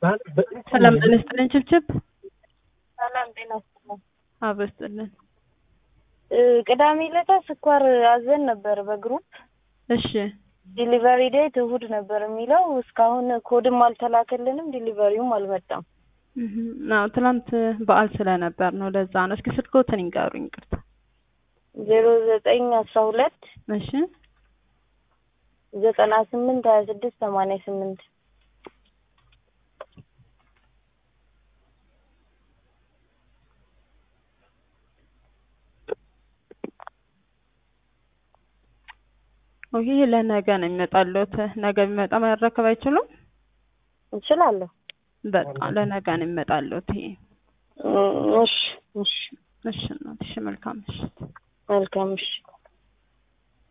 ሰላም ጤና ይስጥልን ችብችብ ሰላም ጤና ይስጥልን። አብሮ ይስጥልን። ቅዳሜ ዕለት ስኳር አዘን ነበር በግሩፕ እሺ ዲሊቨሪ ዴት እሁድ ነበር የሚለው እስካሁን ኮድም አልተላከልንም፣ ዲሊቨሪውም አልመጣም። አዎ ትናንት በዓል ስለነበር ነው ለዛ ነው። እስኪ ስልክዎትን ይንገሩኝ። ይቅርታ። ዜሮ ዘጠኝ አስራ ሁለት እሺ ዘጠና ስምንት ሀያ ስድስት ሰማንያ ስምንት ይሄ ለነገ ነው የሚመጣልዎት። ነገ ቢመጣ መረከብ አይችሉም? እችላለሁ። በቃ ለነገ ነው የሚመጣልዎት። ይሄ እሺ እሺ እሺ እናት፣ እሺ መልካም ምሽት። መልካም እሺ